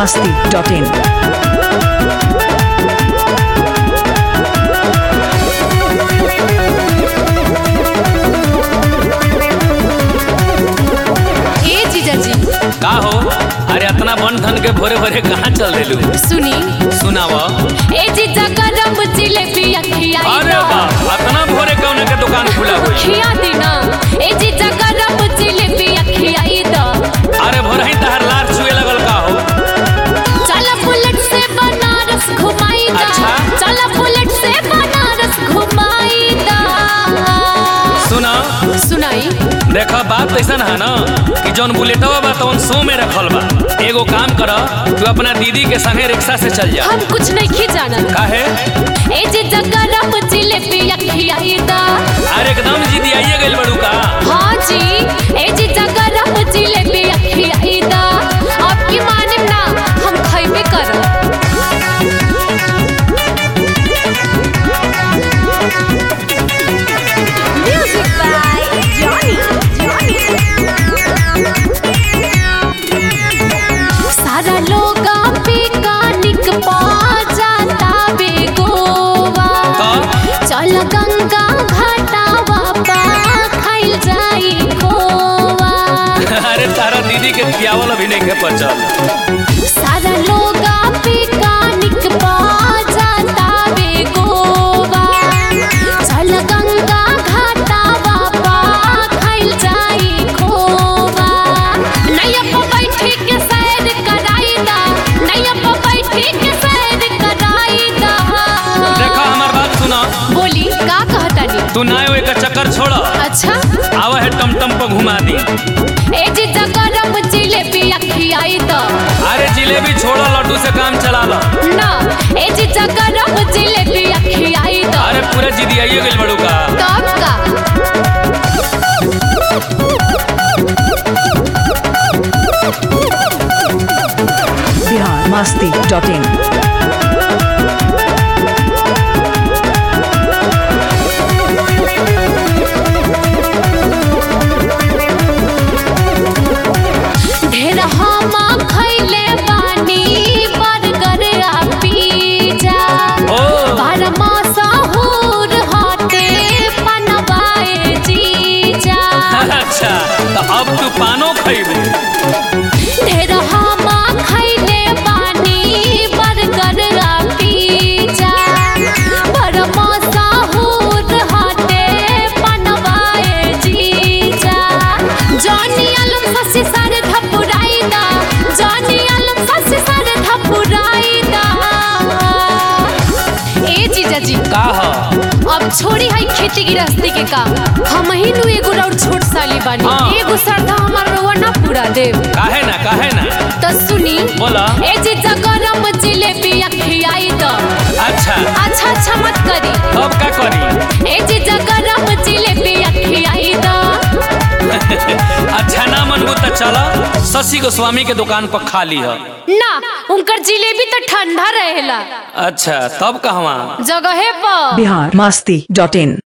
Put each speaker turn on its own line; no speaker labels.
masti.in.
ए जीजाजी
का हो अरे इतना बन धन के भोरे भोरे कहाँ चल देलू
सुनी
सुनाव
ए जीजा गरम जिलेबी अखिया
अरे बा इतना भोरे कौन के दुकान खुला हुई
खिया देना ए जीजा गरम जिलेबी अखिया द
अरे भोरे ही तहर लार छुए लगल का हो
चल बुलेट से बनारस घुमाई दा
अच्छा।
चल बुलेट से बनारस घुमाई दा
सुना
सुनाई
देखा बात ऐसा है ना कि जौन बुलेटवा बा तौन सो में रखल बा एगो काम कर तू अपना दीदी के संगे रिक्शा से चल जा
हम कुछ नहीं खी जाना
काहे
ए जीजा गरम जिलेबी अखिया दा
अरे एकदम जीदी आइए गइल बड़ू का
हाँ जी ए जीजा गरम जिलेबी अखिया दा आपकी माने ना हम खइबे करब Music by Johnny. सारा लोग पिकनिक पा जाता बेगोवा
तो
चल गंगा घाटावा पा खाइल जाई खोवा
अरे तारा दीदी के खियावल अभी नहीं के पचल
सारा लोग पिकनिक पा जाता बेगोवा चल गंगा घाटावा पा खाइल जाई खोवा नैया पे बैठी के सैर कराई दा नैया पे बैठी के सैर कराई दा
देखा हमार बात सुना
बोली का कहतानी
तू ना एक चक्कर छोड़
अच्छा
आवा है टमटम पर घुमा दी
ए जीजा गरम जिलेबी अखियाई द
अरे जिलेबी छोड़ लड्डू से काम चला लो
ना ए जीजा गरम जिलेबी अखियाई द
अरे पूरा जिदी आइए गइल बड़ू का
तब का
Bihar masti.in.
ढेर हम खैले बानी बर्गर आ पिज्जा
ओ
बारमा सहूर हटे पनवाए जीजा
अच्छा तो अब तू पानो खइबू
ढेर हम खैले बानी बर्गर आ पिज्जा बारमा सहूर हटे पनवाए जीजा जॉनी आलम ससी सारे धपुराई दा जॉनी आलम ससी सारे धपुराई दा ए जीजा जी
का ह
अब छोड़ी है खेती गृहस्थी के काम हम ही नु एगो और छोट साली बानी
हाँ।
एगो श्रद्धा हमार रउआ ना पूरा देव
काहे ना काहे ना
तो सुनी
बोला
ए जीजा गरम जिलेबी अखियाई द
अच्छा
अच्छा अच्छा मत करी
अब का करी
ए जीजा गरम जिलेबी अखियाई द
अच्छा ना मनबू तो चल शशि गोस्वामी के दुकान पर खा ली है
ना उनकर जिलेबी तो ठंडा रहेला
अच्छा तब कहवा
जगहे पर
Bihar masti.in.